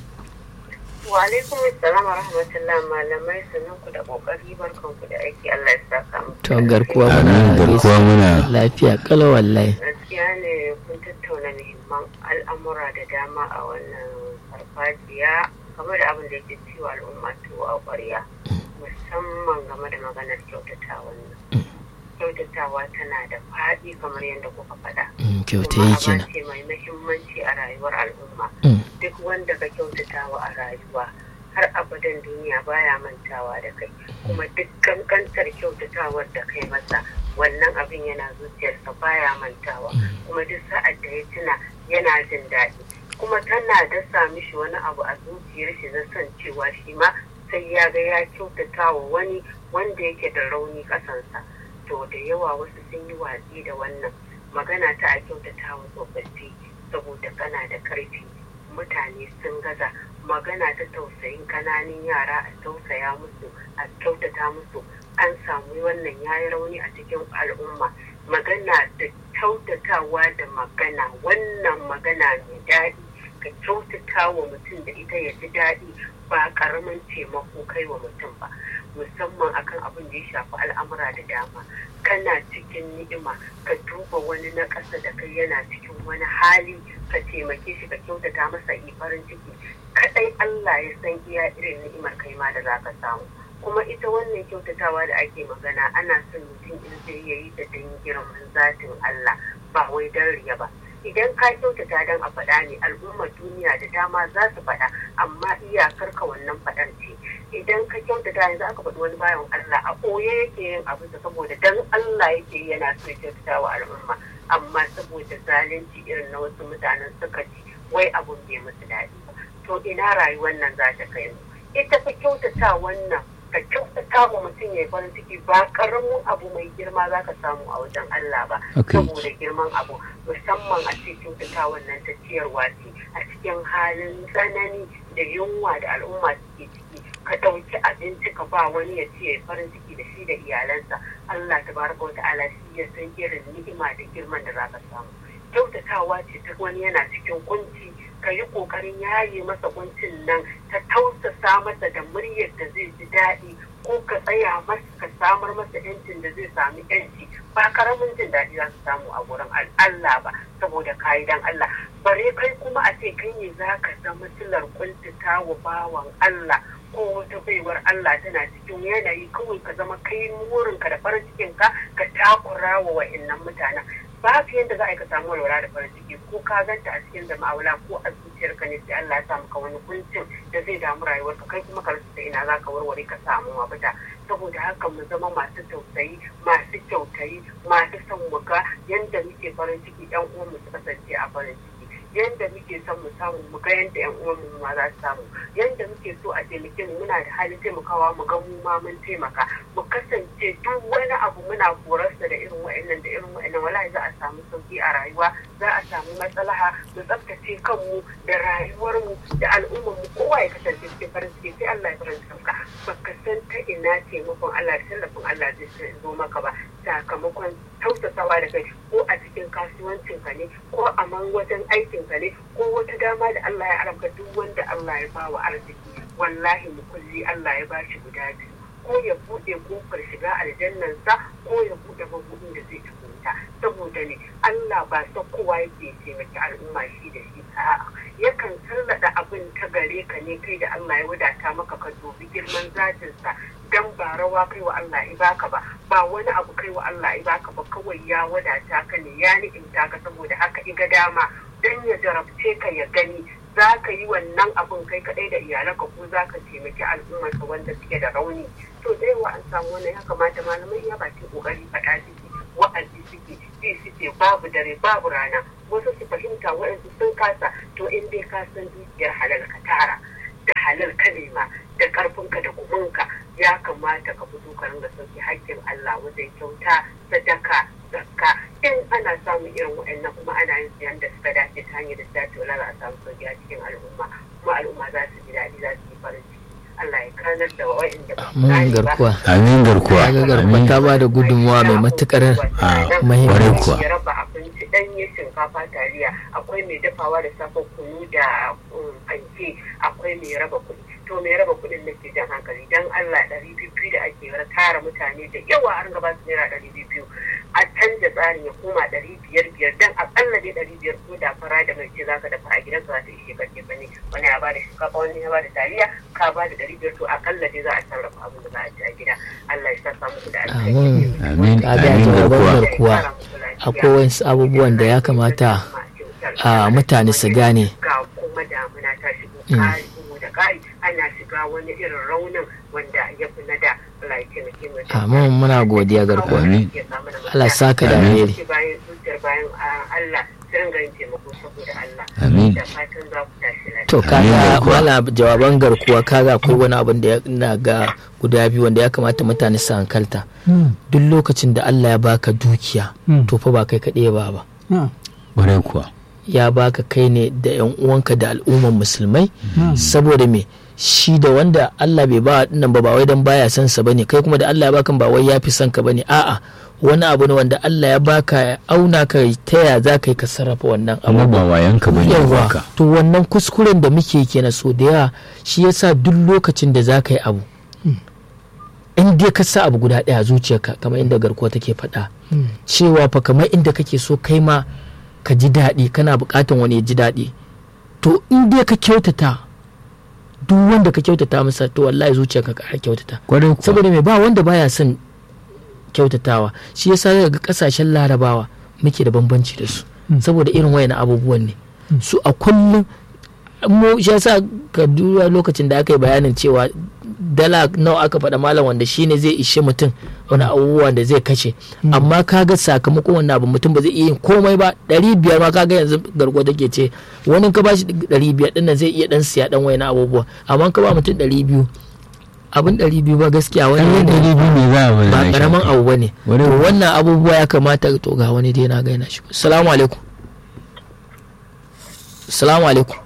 Wa alaikum assalam wa rahmatullah malamai sannan ku da kokari barkan ku da aiki Allah ya saka mu. to garkuwa Amin, muna garkuwa muna lafiya kalau wallahi Gaskiya ne kun tattauna muhimman al'amura da dama a wannan farfajiya game da abin da yake ciwo al'umma tuwo a ƙwarya musamman game da maganar kyautatawa nan. Kyautatawa tana da faɗi kamar yadda kuka faɗa. Mm, kyauta Kuma yi aba kenan ce mai muhimmanci a rayuwar al'umma. Mm, duk wanda ka kyautatawa a rayuwa har abadan duniya baya mantawa da kai kuma duk kankantar kyautatawar da kai masa wannan abin yana zuciyarsa baya mantawa kuma duk sa'ad da ya tuna yana jin daɗi kuma tana dasa mishi wani abu a zuciyar shi na son cewa shi ma sai ya ga ya kyautatawa wani wanda yake da rauni ƙasansa to da yawa wasu sun yi watsi da wannan magana ta a kyautatawa tsofaffi saboda kana da ƙarfi mutane sun gaza magana ta tausayin kananan yara a tausaya musu a kyautata musu an samu wannan yayi rauni a cikin al'umma magana da kyautatawa da magana wannan magana mai daɗi ka kyautata wa mutum da ita ya ji daɗi ba ƙaramin taimako kai wa mutum ba musamman akan abin da ya shafi al'amura da dama kana cikin ni'ima ka duba wani na ƙasa da kai yana cikin wani hali ka taimake shi ka kyautata masa yi farin ciki kadai Allah ya san iya irin ni'imar kai ma da za ka samu kuma ita wannan kyautatawa da ake magana ana son mutum in zai yayi da dan girman zatin Allah ba wai dan riya ba idan ka kyautata dan a faɗa ne al'ummar duniya da dama za su faɗa amma iyakar ka wannan faɗar ce idan ka kyautata yanzu aka faɗi wani bayan Allah a ɓoye yake yin abin da saboda dan Allah yake yi yana so ya kyautata wa al'umma amma saboda zalunci irin na wasu mutanen suka ci wai abun bai musu daɗi ba to ina rayuwar nan za ta kai mu ita fa kyautata wannan ka kyautata wa mutum ya yi farin ciki ba karamin abu mai girma za ka samu a wajen Allah ba Okay. saboda girman abu musamman a ce kyautata wannan ta ciyarwa ce a cikin halin tsanani da yunwa da al'umma suke ciki ka ɗauki abinci ka ba wani ya ce ya yi farin ciki da shi da iyalansa Allah tabaraka wa ta'ala shi ya san irin ni'ima da girman da za ka samu kyautatawa ce ta wani yana cikin kunci ka yi ƙoƙarin yaye masa kuncin nan ta tausasa masa da muryar da zai ji daɗi ko ka tsaya masa ka samar masa yancin da zai sami yanci ba karamin jin daɗi za su samu a wurin Allah ba saboda kayi dan Allah bare kai kuma a ce kai ne za ka zama silar kuntata wa bawan Allah ko wata baiwar Allah tana cikin yanayi kawai ka zama kai murinka da farin cikinka ka takura wa wa'annan mutanen babu yadda za a yi ka samu walwala da farin ciki ko ka ganta a cikin jama'ula ko a zuciyarka ne sai Allah ya sa maka wani kuncin da zai damu rayuwarka kai kuma ka rasa ina za ka warware ka samu mafita saboda haka mu zama masu tausayi masu kyautayi masu son mu ga yadda muke farin ciki yan uwan mu su kasance a farin ciki yadda muke son mu samu mu ga yadda yan uwan mu ma za su samu yadda muke so a taimake mu muna da halin taimakawa mu ga mu ma mun taimaka mu kasance duk wani abu muna korarsa da irin wa'annan da irin wa'annan wallahi za a samu sauki a rayuwa za a samu matsalaha mu tsaftace kanmu da rayuwarmu da al'ummar mu kowa ya kasance cikin farin ciki sai Allah ya faranta ka baka san ta ina taimakon Allah da tallafin Allah zai zo maka ba sakamakon tausasawa da kai ko a cikin kasuwancin ka ne ko a man wajen aikin ka ne ko wata dama da Allah ya haramka duk wanda Allah ya bawa arziki wallahi mukulli Allah ya bashi guda biyu ko ya buɗe kofar shiga aljannansa ko ya buɗe mabudin da zai tukunta saboda ne Allah ba sa kowa yake taimaki al'umma shi da shi a'a yakan sallada abin ta gare ka ne kai da Allah ya wadata maka ka dubi girman zatinsa dan ba rawa kai wa Allah i baka ba ba wani abu kai wa Allah i baka ba kawai ya wadata ka ne ya ni'imta ka saboda haka iga dama dan ya jarabce ka ya gani za ka yi wannan abun kai kadai da iyalanka ko za ka taimaki al'ummarka wanda suke da rauni to da yawa an samu wannan ya kamata malamai ya baki kokari faɗa suke wa'azi suke ji suke babu dare babu rana wasu su fahimta waɗansu sun kasa to in dai ka san dukiyar halal ka tara da halal ka nema da karfinka da kuminka ya kamata ka fito ka ringa sauki haƙƙin Allah wajen kyauta sadaka zakka in ana samun irin waɗannan kuma ana yin siyan da suka dace ta hanyar da dace wala za a samu sauki a cikin al'umma kuma al'umma za su ji daɗi za su yi farin ciki Allah ya kanar da waɗanda ba su mun gane ba garkuwa amin garkuwa kaga garkuwa amin ta ba da gudunmawa mai matukar kwarai muhimmanci kuwa. ya raba abinci ɗanye shinkafa taliya akwai mai dafawa da safa kunu da um, fanke akwai mai raba kuɗi to mai raba kuɗin da ke jan hankali dan Allah ɗari biyu da ake tara mutane da yawa an gaba su naira ɗari biyu a canza tsarin ya koma ɗari biyar biyar dan akalla dai ɗari biyar ko da fara da mai ce zaka dafa a gidanka za ta ishe ka ce bane wani ya bada shinkafa wani ya bada taliya ka bada ɗari biyar to akalla dai za a sarrafa abin da za a ci a gida Allah ya saka muku da Amin. Amin. kaga Amin jawaban garkuwa. garkuwa akwai wasu abubuwan da ya kamata a mutane su gane ga kuma damuna ta shigo Mm. ƙari bugu da ƙari ana shiga wani irin raunin wanda ya fi na da Allah ya taimake mu da Amin, muna godiya garkuwa. Amin. Allah saka da Amin. alheri bayan zuciyar bayan ah, Allah su ringa yin taimako saboda Allah Amin. da fatan za ku tashi lafiya to Amin kaga garkuwa. mala jawaban garkuwa kaga akwai wani abin da ya- ina ga guda biyu wanda ya kamata mutane su hankalta Hmm. duk lokacin da Allah ya baka dukiya Hmm. to fa ba kai kaɗai ba ba Ah, kwarai kuwa ya baka kai ne da yan uwanka da al'umman musulmai Hmm. saboda me shi da wanda Allah bai ba dinnan ba ba wai dan baya son sa bane kai kuma da Allah ya baka ba wai ya fi son ka bane a'a wani abu ne wanda Allah ya baka ya auna ka ta ya za ka yi ka sarrafa wannan abu kuma ba wayanka bane ya yawa baka to wannan kuskuren da muke kenan so da yawa shi yasa duk lokacin da za ka yi abu in dai ka sa abu guda ɗaya a zuciyarka kamar inda garkuwa take faɗa Hmm. cewa fa kamar inda kake so kai ma ka ji daɗi kana buƙatan wani ya ji daɗi to in dai ka kyautata duk wanda ka kyautata masa to wallahi zuciyarka ka ƙara kyautata kwarai kuwa saboda mai ba wanda baya son kyautatawa shi yasa zaka ga kasashen larabawa muke da bambanci da su Mm. saboda irin wayan abubuwan ne su a kullum mu shi yasa ka duba lokacin da aka yi bayanin cewa dala nawa aka faɗa malam wanda shine zai ishe mutum wani abubuwan da zai kashe amma kaga sakamakon wannan abu mutum ba zai iya yin komai ba ɗari biyar ma kaga yanzu gargo take ce wani ka bashi ɗari biyar ɗin nan zai iya ɗan siya ɗan wayan abubuwa amma ka ba mutum ɗari biyu abin ɗari biyu ba gaskiya wani ɗan yanayi ɗari biyu ne za a bada ba na karamin shafi. abu ba ne Wani to abu. wannan abubuwa ya kamata to ga wani dai na gaina shi salamu alaikum salamu alaikum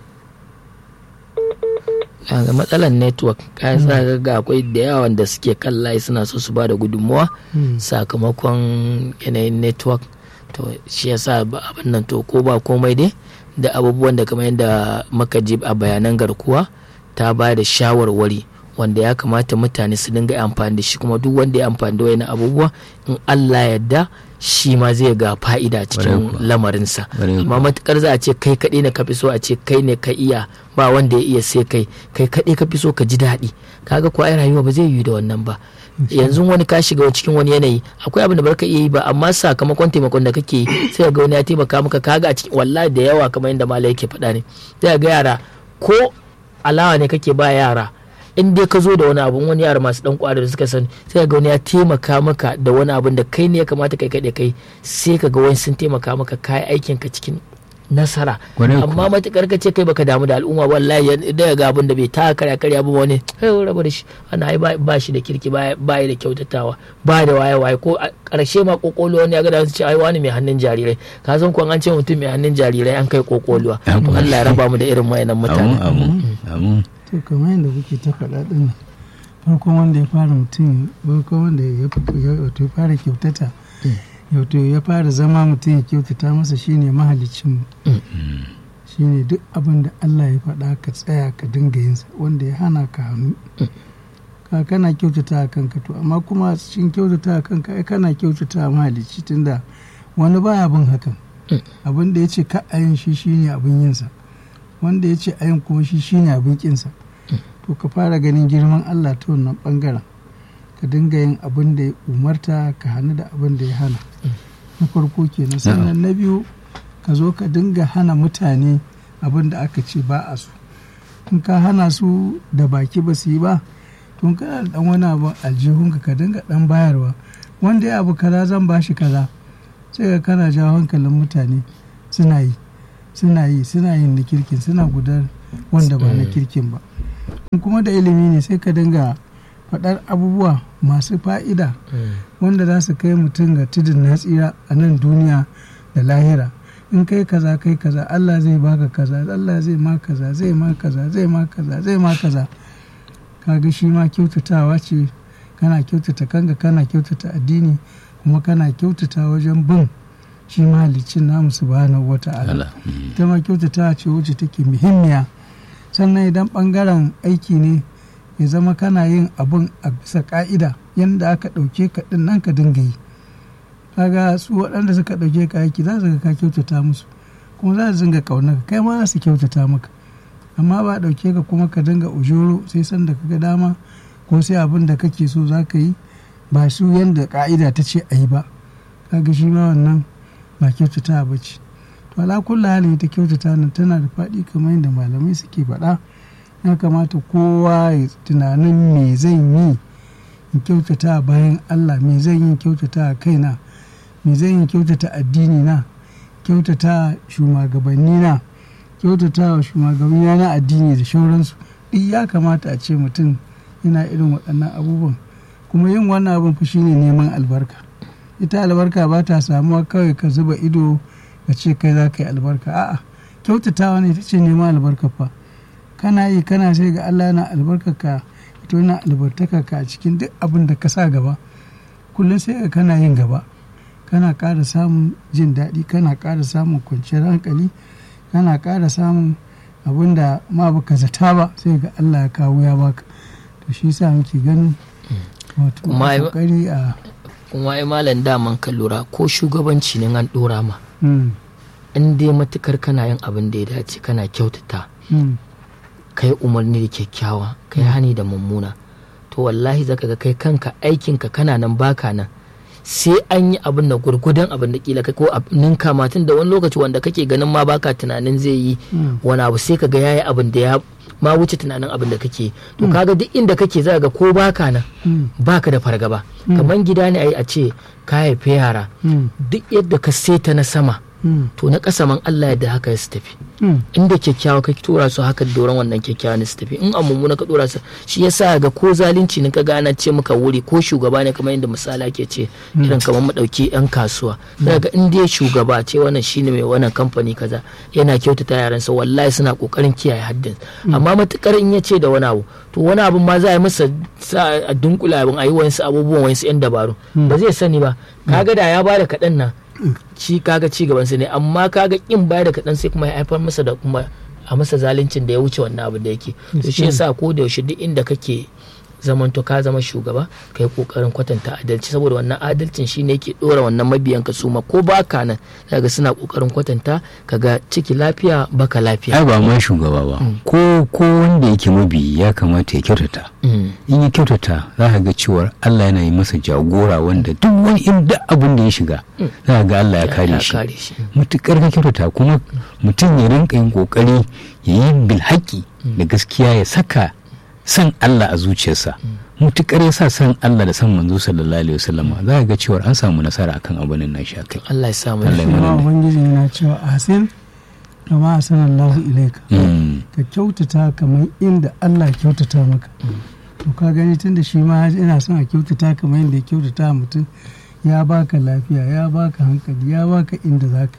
ga matsalar network kayan sa ga akwai da yawa da suke kan layi suna so su ba da gudunmuwa Hmm. sakamakon yanayin network to shi yasa ba abin nan to ko ba komai dai da abubuwan da kamar yadda muka ji a bayanan garkuwa ta ba da shawarwari wanda ya kamata mutane su dinga amfani da shi kuma duk wanda ya amfani da wani abubuwa in Allah yadda shi ma zai ga fa'ida Ƙwarai cikin kuwa. lamarinsa Ƙwarai amma matukar za a ce kai kaɗai na kafi so a ce kai ne ka iya ba wanda ya iya sai kai kai kaɗai ka fi so ka ji daɗi kaga ko ai rayuwa ba zai yi da wannan ba yanzu wani ka shiga cikin wani yanayi akwai abin da barka iya yi ba amma sakamakon taimakon da kake yi sai ga wani ya taimaka maka kaga a cikin wallahi da yawa kamar yadda malai yake faɗa ne sai ga yara ko alawa ne kake ba yara in dai ka zo da wani abu wani yara masu dan kwari da suka sani sai ga wani ya taimaka maka da wani abin da kai ne ya kamata kai kai kai sai ka ga wani sun taimaka maka kai aikin ka cikin nasara Kwarai kuwa. amma matukar ka ce kai baka damu da al'umma wallahi ya- da ga abin da bai ta karya karya ba wani kai rabu da shi ana ai ba ba shi da kirki ba ba da kyautatawa ba da waye waye ko a karshe ma kokolo wani ya ga da su ce ai wani mai hannun jarirai ka san ko an ce mutum mai hannun jarirai an kai kokoluwa Ya to Allah ya raba mu da irin wayannan mutane amin amin amin to kamar yadda kuke ta faɗa ɗin nan farkon wanda ya fara mutum farkon wanda ya fi- ya wato ya fara kyautata wato ya fara zama mutum ya kyautata masa shine mahalicin shine duk abin da Allah ya faɗa ka tsaya ka dinga yinsa wanda ya hana ka hannu ka kana kyautata a kanka to amma kuma cikin kyautata a kanka ai kana kyautata a mahalicci tunda wani baya bin hakan abin da ya ce ka ayin shi shine abin yinsa wanda ya ce ayin kuma shi shine abin kinsa to ka fara ganin girman Allah ta wannan bangaren ka dinga yin abin da ya umarta ka hannu da abin da ya hana na farko kenan sannan na biyu ka zo ka dinga hana mutane abin da aka ce ba a so in ka hana su da baki ba su yi ba tun kana da dan wani abu aljihunka ka dinga dan bayarwa wanda ya abu kaza zan bashi kaza sai ka kana jawo hankalin mutane suna yi suna yi suna yin na kirkin suna gudar wanda ba na kirkin ba kuma da ilimi ne sai ka dinga faɗar abubuwa masu fa'ida wanda za su kai mutum ga tudun na tsira a nan duniya da lahira in kai kaza kai kaza Allah zai baka kaza Allah zai ma kaza zai ma kaza zai ma kaza zai ma kaza kaga shi ma kyautatawa ce kana kyautata kanka kana kyautata addini kuma kana kyautata wajen bin shi mahalicin namu subhanahu wata'ala ita ma kyautatawa ce wacce take muhimmiya sannan idan bangaren aiki ne ya zama kana yin abun a bisa ka'ida yadda aka ɗauke ka ɗin nan ka dinga yi kaga su waɗanda suka ɗauke ka aiki za su ga ka kyautata musu kuma za su dinga ƙaunar ka kai ma za su kyautata maka amma ba ɗauke ka kuma ka dinga ujoro sai san da kaga dama ko sai abin da kake so za ka yi ba su yadda ka'ida ta ce a yi ba kaga shi ma wannan ba kyautata ba ce to ala kullu halin ita kyautata nan tana da faɗi kamar yadda malamai suke faɗa ya kamata kowa ya tunanin me zan yi in kyautata bayan Allah me zan yi kyautata kaina me zan yi kyautata addini na kyautata shugabanni na kyautata wa shugabanni na addini da shauransu duk ya kamata a ce mutum yana irin waɗannan abubuwan kuma yin wannan abin fa shine neman albarka ita albarka ba ta samuwa kawai ka zuba ido ka ce kai za ka yi albarka a'a kyautatawa ne ita ce neman albarka fa kana yi kana sai ga Allah yana albarkaka ita yana albartaka ka a cikin duk abin da ka sa gaba kullum sai ga kana yin gaba kana ƙara samun jin daɗi kana ƙara samun kwanciyar hankali kana ƙara samun abin da ma baka zata ba sai ga Allah ya kawo ya baka to shi sa muke ganin wato kokari a kuma ai malam daman ka lura ko shugabanci ne an dora ma in dai matukar kana yin abin da ya dace kana kyautata kai umarni da kyakkyawa kai hani da mummuna to wallahi zaka ga kai kanka aikinka kana nan baka nan sai an yi abin da gurgudan abin da kila ko ninka matun da wani lokaci wanda kake ganin ma baka tunanin zai yi wani abu sai ka ga yayi abin da ya ma wuce tunanin abin da kake to kaga duk inda kake za ga ko baka nan baka da fargaba kamar gida ne ai a ce ka haife yara duk yadda ka seta na sama to na ƙasa man Allah yadda haka su tafi inda kyakkyawa ka tura su haka doron wannan kyakkyawa ne su tafi in a mummuna ka tura su shi yasa ga ko zalunci ne ka gana ce muka wuri ko shugaba ne kamar yadda misala ke ce irin kamar mu dauki yan kasuwa daga in dai shugaba ce wannan shine mai wannan kamfani kaza yana kyautata yaransa wallahi suna kokarin kiyaye haddin amma matukar in ya ce da wani abu to wani abu ma za a yi masa sa a dunkula abin a yi wayansu abubuwan wayansu yan dabaru ba zai sani ba kaga da ya bada kaɗan nan ci kaga ci gaban ne amma kaga kin baya da kaɗan sai kuma ya haifar masa da kuma a masa zaluncin da ya wuce wannan abu da yake to shi yasa ko da yaushe duk inda kake zaman to ka zama shugaba kai kokarin kwatanta adalci saboda wannan adalcin shine yake dora wannan mabiyan ka suma ko baka nan daga suna kokarin kwatanta kaga ciki lafiya baka lafiya ai ba ma shugaba ba ko ko wanda yake mabi ya kamata ya kyautata in ya kyautata za ka ga cewar Allah yana yi masa jagora wanda duk wani inda abin da ya shiga za ka ga Allah ya kare shi mutukar ka kyautata kuma mutum ya rinka yin kokari ya yi bilhaki da gaskiya ya saka san Allah a zuciyarsa mutukar ya sa san Allah da san manzo sallallahu alaihi wasallama za ga cewa an samu nasara akan abin nan shi akai Allah ya samu Allah ya kuma mana ubangiji yana cewa ahsin kama ahsana Allahu ilaika ka kyautata kamar inda Allah ya kyautata maka to ka gani tunda shi ma ina son a kyautata kamar yadda ya kyautata mutum ya baka lafiya ya baka hankali ya baka inda zaka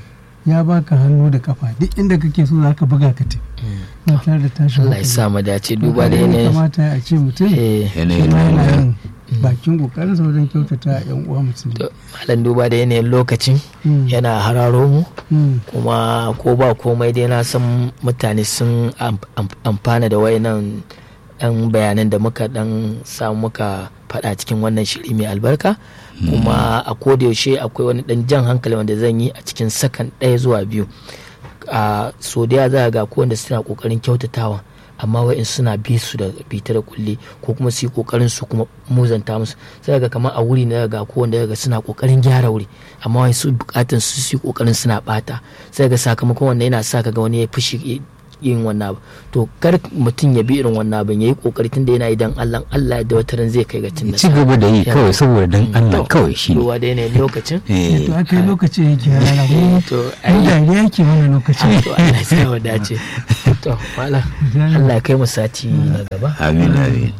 ya baka hannu da kafa duk inda kake so zaka buga ka tafi ba tare da tashin Allah ya sa mu dace duba da Haka ne yanayin kamata a ce mutum eh yanayin kuma yana rayuwa. yin bakin kokarin sa wajen kyautata yan uwa musulmi to malam duba da yanayin lokacin Mm. yana hararo mu Mm. kuma ko ba komai dai na san mutane sun am- am- amfana da wayannan ɗan bayanan da muka dan samu muka faɗa cikin wannan shiri mai albarka kuma a yaushe akwai wani ɗan jan hankali wanda zan yi a cikin sakan ɗaya zuwa biyu a so da za ga ko wanda suna ƙoƙarin kyautatawa amma wa'in suna bi su da bita da kulle ko kuma su yi kokarin su kuma muzanta musu sai ga kamar a wuri na ga ko wanda ga suna kokarin gyara wuri amma wai su bukatun su su yi kokarin suna bata sai ga sakamakon wanda yana sa ka ga wani ya fushi yin wannan abu to kar mutum ya bi irin wannan abin yayi kokari tunda yana idan Allah Allah da wata ran zai kai ga cin ci gaba da yi kawai saboda dan Allah kawai shi ne ruwa da yanayin lokacin to aka yi lokaci yake rana mu to ai dariya yake mana lokaci to Allah ya sa dace to mala Allah ya kai mu sati na gaba amin amin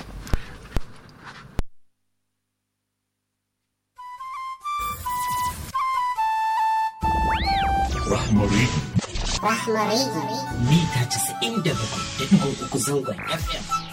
Rahmari. Rahmari. Mita 97.3 zangon FM.